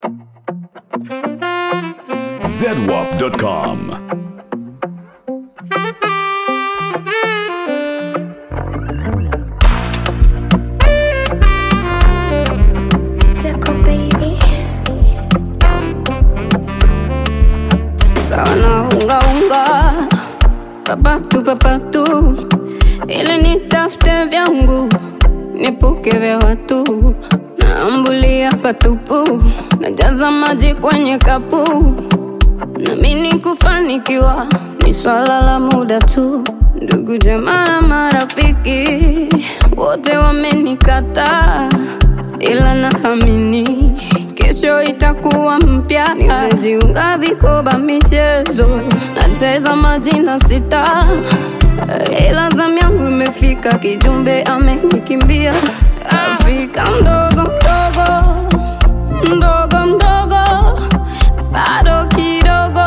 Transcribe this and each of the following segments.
zedwap.com. Tickle baby. Sawa na unga unga papatu papatu, ili nitafute vyangu nipuke vya watu, naambulia patupu, najaza maji kwenye kapu, namini kufanikiwa ni swala la muda tu. Ndugu jamaa na marafiki wote wamenikataa, ila naamini kesho itakuwa mpya. Nimejiunga vikoba michezo, nacheza majina sita, ila zamu yangu imefika, kijumbe amenikimbia. Afrika mdogo mdogo mdogo mdogo, bado kidogo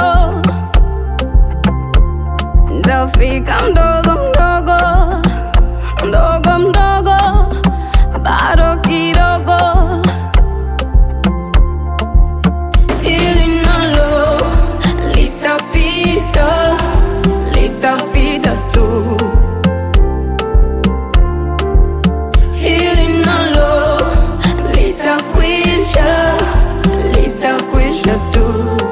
Tafika mdogo mdogo mdogo mdogo, bado kidogo. Hili nalo litapita, litapita tu. Hili nalo litakwisha, litakwisha tu.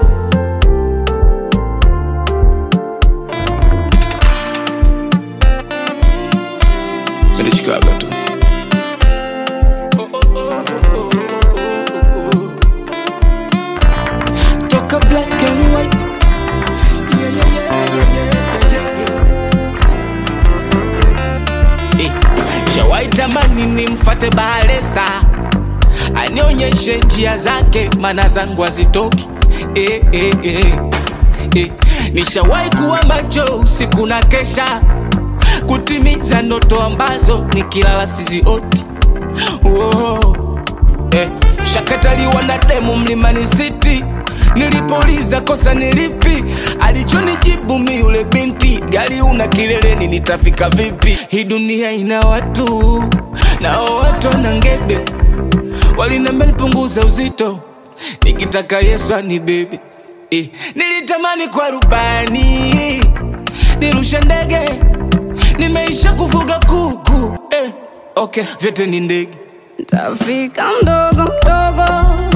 nilishikaga tu toka black and white Yeah, yeah, yeah, yeah, yeah, yeah, yeah. Eh, shawai tamani nimfate bahalesa anionyeshe njia zake mana zangu hazitoki eh, eh, eh. Eh, nishawai kuwa macho usiku na kesha kutimiza ndoto ambazo nikilala sizioti oh. eh, shakataliwa na demu mlimani city nilipouliza kosa nilipi alichonijibu mi yule binti gari una kileleni nitafika vipi hii dunia ina watu nao watu na ngebe walinambia nipunguza uzito nikitaka yesu anibebe eh, nilitamani kwa rubani nirushe ndege nimeisha kufuga kuku eh, okay vyote ni ndege Tafika mdogo mdogo